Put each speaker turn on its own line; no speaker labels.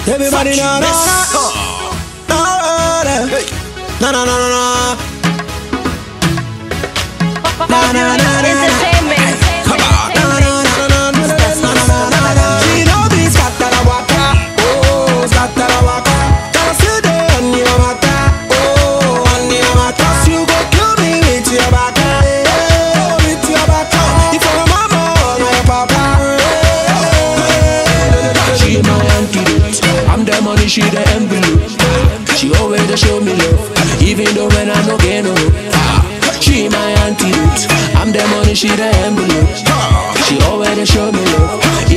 Everybody na na na na na na na na na Na, na, na, na, na.
Entertainment.
She know be scatter waka, oh scatter waka. Just sit there on your matter, oh on your matter. You go kill me with your back, oh with your back. If your mama or my papa, she my antidote. I'm the money, she the envelope. She always dey show me love, even though when I no get no hope. She my antidote. I'm the money, she the envelope. She always dey show me love,